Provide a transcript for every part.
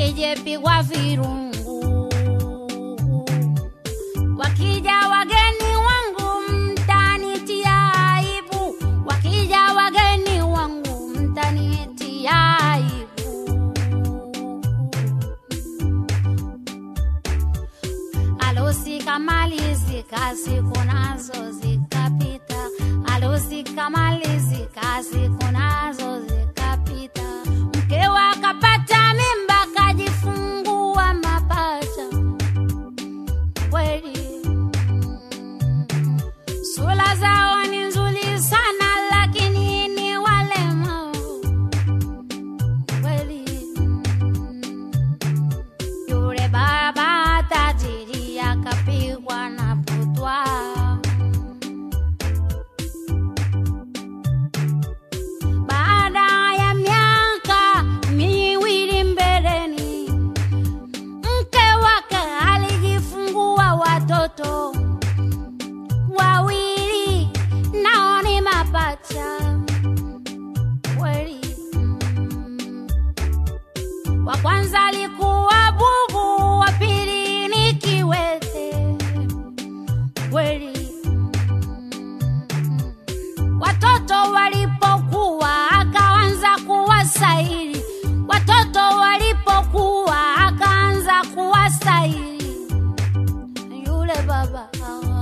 nisijepigwa virungu. Wakija wageni wangu mtanitia aibu, wakija wageni wangu mtanitia aibu. Harusi kamalizika, siku nazo zikapita. Harusi kamalizika, siku nazo zikapita. Mkewe akapata mimba, kajifungua mapacha. Kweli sura zao ni nzuri sana, lakini ni walemavu. Kweli yule baba tajiri akapigwa na butwa. Baada ya miaka miwili mbeleni, mke wake alijifungua watoto wawili, nao ni mapacha kweli. Wa kwanza alikuwa bubu, wa pili ni kiwete kweli. Watoto walipokuwa akaanza kuwasaili, watoto walipokuwa akaanza kuwasaili yule baba.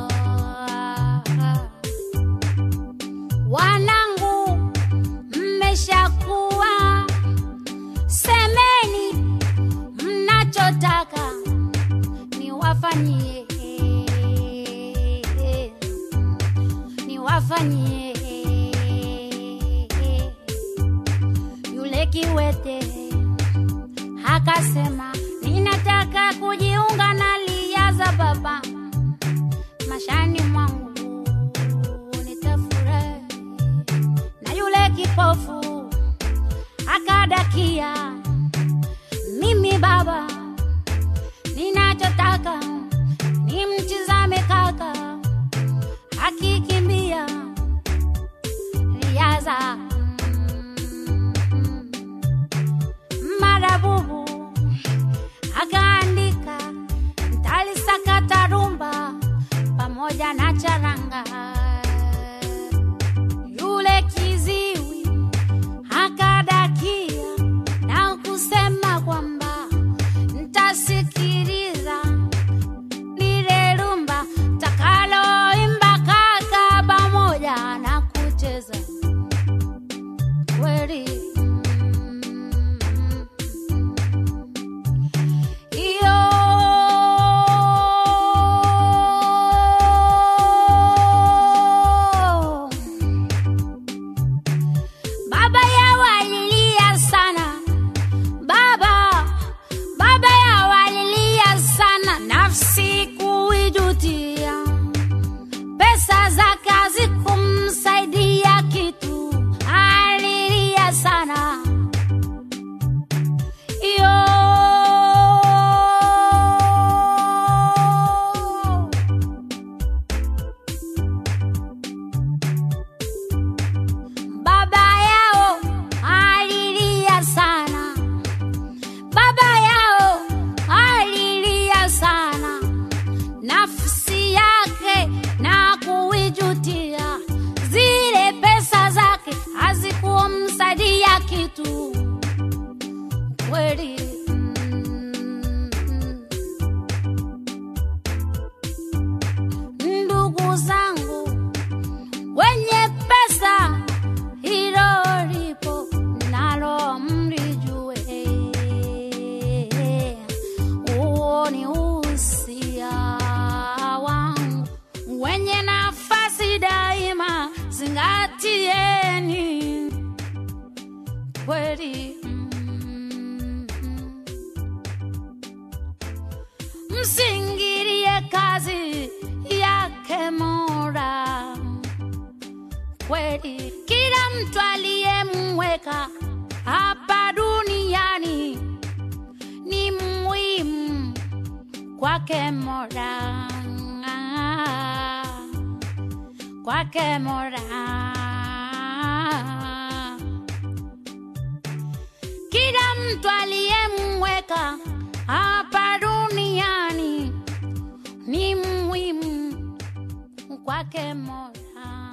Wanangu, mmeshakuwa, semeni mnachotaka niwafanyie, niwafanyie. Yule kiwete akasema, ninataka kujiunga na lia za baba mashani mwangu nitafurahi. Na yule kipofu akadakia, mimi baba, ninachotaka nimtizame kaka akikimbia riaza marabubu akaandika ntalisakata rumba pamoja na charanga. Yule kiziwi akadakia na kusema kwamba ntasikiliza lile rumba takaloimba kaka pamoja na kucheza kweli. Iyo baba yao alilia sana, baba baba yao alilia sana, nafsi kuijutia, pesa zake hazikumsaidia kitu, alilia sana iyo baba yao alilia sana, baba yao alilia sana, nafsi yake na kuijutia, zile pesa zake hazikumsaidia kitu kweli. Ndugu zangu wenye pesa, hilo lipo nalo mlijue. Huo ni usia wangu, wenye nafasi daima zingatieni kweli. Msingirie kazi yake Mola kweli. Kila mtu aliyemweka hapa duniani ni muhimu kwake Mola, kwake Mola. Kila mtu aliyemweka aliyemweka hapa duniani ni muhimu kwake Mola.